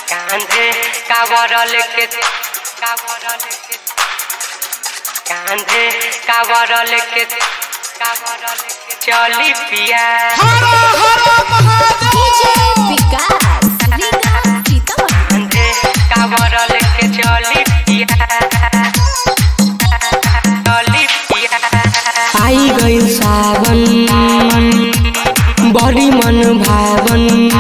कांधे कावर लेके कावर लेके कांधे कावर लेके कावर लेके चली पिया DJ विकास लीला सीतामढ़ी कांधे कावर लेके चली पिया चली पिया आई गइल सावन बड़ी मन भावन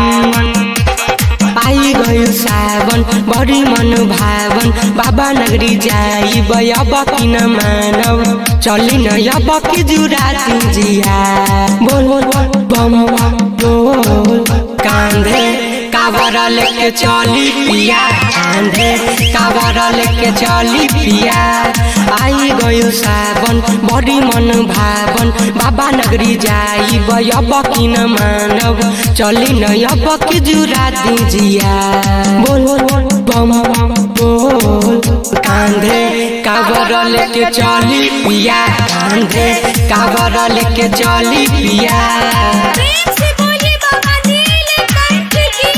आई गइल सावन बड़ी मन भावन बाबा नगरी जाई अब किन मानव चली न अब की जुरा जिया बोल बोल बोल बम बम बोल कांधे कावर लेके चली पिया कांधे कावर लेके चली पिया आई गयो सावन बड़ी मन भावन बाबा नगरी जाई अब किन मानव चली न अब की जुरा जिया बोल बोल बोल बम बम बोल कांधे कावर लेके चली पिया कांधे कावर लेके चली पिया प्रेम से बोले बाबा नीलकंठ की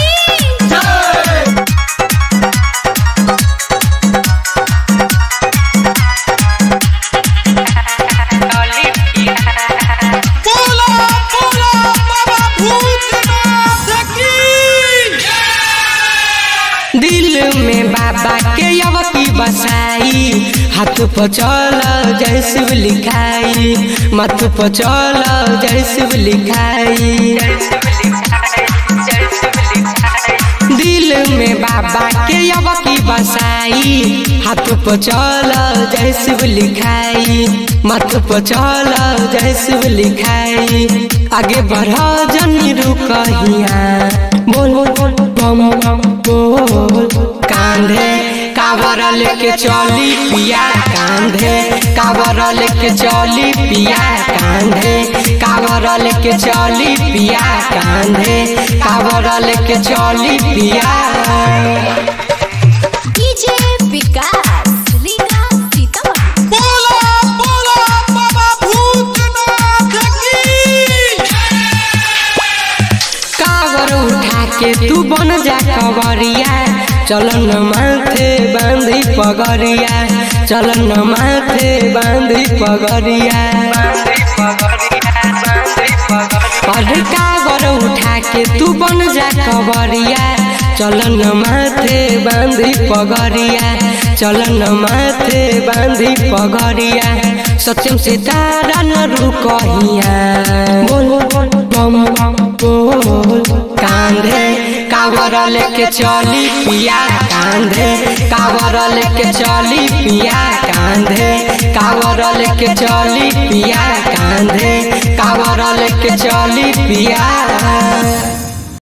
चली पिया बोला बोला बाबा भूतनाथ की दिल में बाबा के यवती बसाई हाथ पर चल जय शिव लिखाई मत पर चल जय शिव लिखाई दिल में बाबा के यवती बसाई हाथ पर चल जय शिव लिखाई मत पर चल जय शिव लिखाई आगे बढ़ जनी रुकहिया बोल बोल बोल बम बम बोल कांधे कावर लेके चली पिया कांधे कावर लेके चली पिया कांधे कावर लेके चली पिया कांधे कावर लेके चली पिया DJ विकास लीला सीतामढ़ी बोला बोला बाबा भूतनाथ की कावर उठा के तू बन जा कवरिया चलन माथे बांधी पगरिया चलन माथे बांधी पगरिया अरे कावर उठा के तू बन जा कवरिया चलन माथे बांधी पगरिया चलन माथे बांधी पगरिया सत्यम से तारा न रुकहिया बोल बोल बम बम बोल कांधे कावर लेके चली पिया कांधे कावर लेके चली पिया कांधे कावर लेके चली पिया कांधे कावर लेके चली पिया